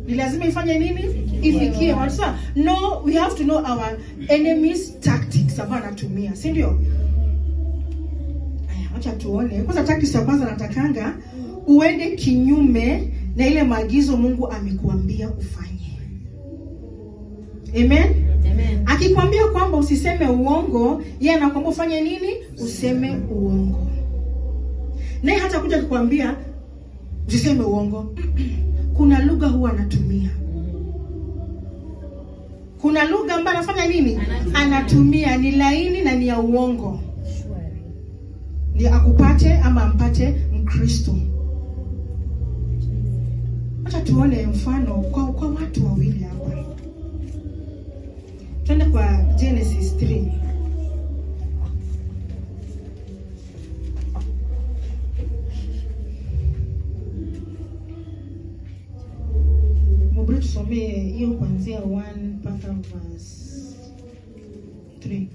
ni lazima ifanye nini ifikie watu Sasa, no we have to know our enemies tactics ambayo anatumia si ndio Aya, wacha tuone kwanza tactics ya kwanza natakanga uende kinyume na ile maagizo mungu amekuambia ufanye amen Amen. akikwambia kwamba usiseme uongo yeye anakwambia ufanye nini useme uongo naye hata kuja kukwambia usiseme uongo kuna lugha huwa anatumia kuna lugha ambayo anafanya nini Anatumia. anatumia ni laini na ni ya uongo Shwari. ni akupate ama ampate mkristo hata tuone mfano kwa, kwa watu wawili hapa twende kwa genesis 3 mubri tusomee hiyo kuanzia 1 mpaka verse 3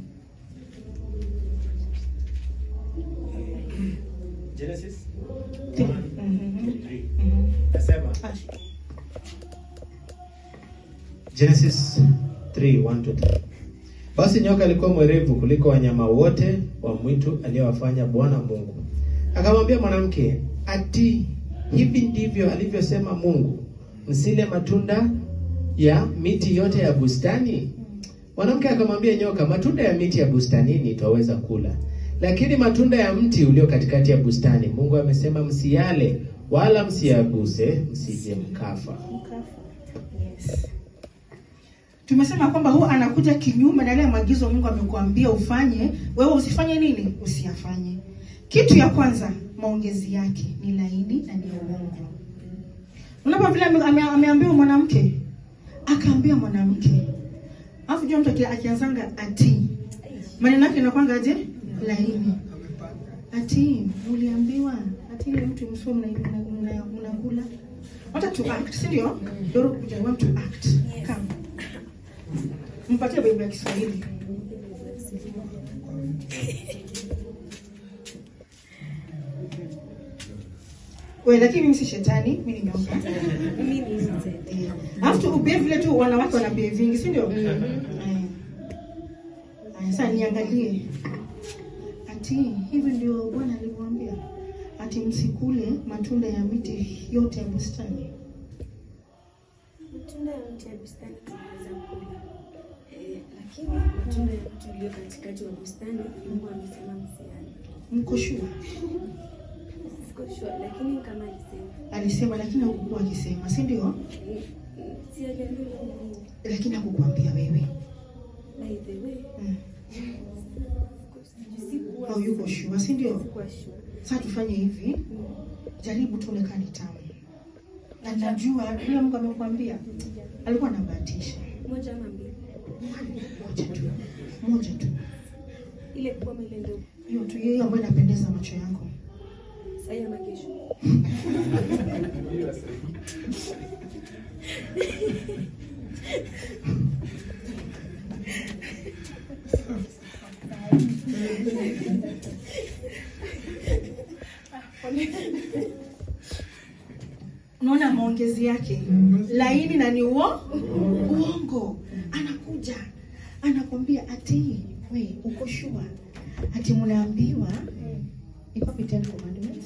Genesis Mhm. 1:3. Mhm. Nasema Ah, Genesis 3:1 to 3. Basi nyoka alikuwa mwerevu kuliko wanyama wote wa mwitu aliyowafanya Bwana Mungu. Akamwambia mwanamke, ati hivi ndivyo alivyosema Mungu, msile matunda ya miti yote ya bustani? Mwanamke akamwambia nyoka, matunda ya miti ya bustanini twaweza kula, lakini matunda ya mti ulio katikati ya bustani Mungu amesema msiyale, wala msiyaguse, msije mkafa. Yes. tumesema kwamba huwa anakuja kinyume na yale maagizo Mungu amekuambia ufanye, wewe usifanye nini? Usiyafanye. Kitu ya kwanza, maongezi yake ni laini na ni ya uongo. Unapo vile ame- ame- ameambiwa mwanamke, akaambia mwanamke, alafu jua mtu aki- akianzanga ati, maneno yake inakwanga aje? Laini. Ati uliambiwa ati ile mtu msio mnakula mna, mna, mnakula. Wacha to act, si ndio? Doro kuja I want to act. Come. Mpatie Biblia ya Kiswahili. We, lakini mimi si shetani, mimi ni nyoka. Mimi ni nje. Eh, Alafu tu ubie vile tu wanawake wana bie vingi, si ndio? Mhm. Eh. Aya, Sasa niangalie. Ati hivi ndio Bwana alimwambia. Ati msikule matunda ya miti yote ya bustani. Matunda ya mti ya bustani tunaweza kula. Eh, lakini matunda ya mti ulio katikati wa bustani Mungu amesema msiale. Mko sure? Siko sure lakini kama alisema. Alisema lakini hakukuwa akisema, si ndio? Eh, eh, Si aliambiwa nini? Lakini hakukuambia wewe. By the way, Mm. sikuwa Au yuko sure, si ndio? sikuwa sure. Sasa tufanye hivi, Mm. jaribu tuone kama ni tamu. Na najua vile Mungu amekwambia, alikuwa anabahatisha. Moja ama mbili. Moja tu. Moja tu. Ile kubwa ama ile ndogo. Hiyo tu hiyo ambayo inapendeza macho yako. Sasa ama kesho. Unaona maongezi yake laini na ni uo uongo. Anakuja anakwambia ati we uko sure ati mnaambiwa iko wapi Ten Commandments?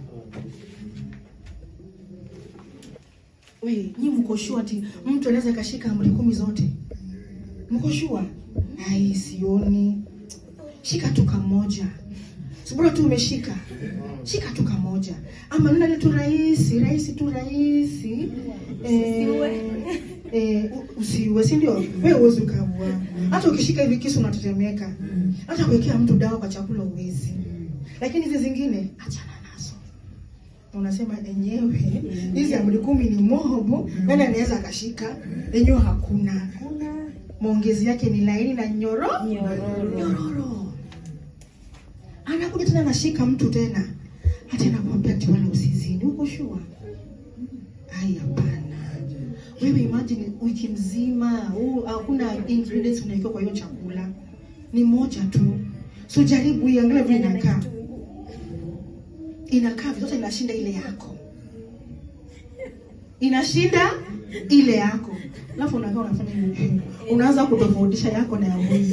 We nyi mko sure ati mtu anaweza kashika amri kumi zote? Mko sure? Ai, sioni. Shika tu kamoja. Sibura tu umeshika. Shika tu kamoja. Ama nuna ile tu rahisi, rahisi tu rahisi. Eh, eh, u- usiwe, si ndio? Wewe uwezi ukaua. Hata ukishika hivi kisu unatetemeka. Hata kuwekea mtu dawa kwa chakula uwezi. Lakini hizi zingine achana nazo. Unasema enyewe hizi amri kumi ni mobo, nani anaweza akashika? Enyewe hakuna. Maongezi yake ni laini na nyoro Nyororo. nyororo. Anakuja tena anashika mtu tena, hata anakuambia ati wala usizini. Uko sure? Ai, hapana. Wewe imagine wiki mzima huu hakuna ingredients unawekewa kwa hiyo chakula, ni moja tu. So jaribu iangalie vile inakaa, inakaa vizuri, inashinda ile yako. inashinda ile yako alafu unakaa unafanya hivi unaanza kutofautisha yako na ya huyu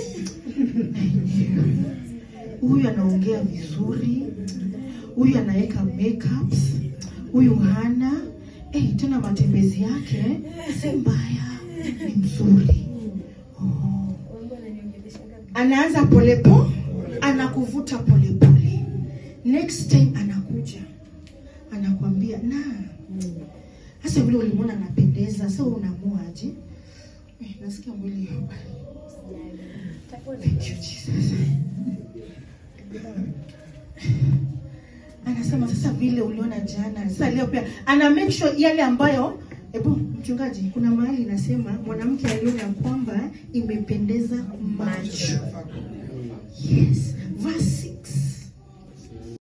huyu anaongea vizuri huyu anaweka makeups huyu hana eh, tena matembezi yake si mbaya ni mzuri oh Wangu wananiongeleshaga anaanza polepo anakuvuta polepole next time anakuja anakwambia na hasa vile ulimwona anapendeza so unamuaje eh, nasikia mwili hapa Thank you, Jesus. anasema sasa vile uliona jana sasa leo pia ana make sure yale ambayo Ebo, mchungaji, kuna mahali inasema mwanamke aliona ya kwamba imependeza macho. Yes, verse 6.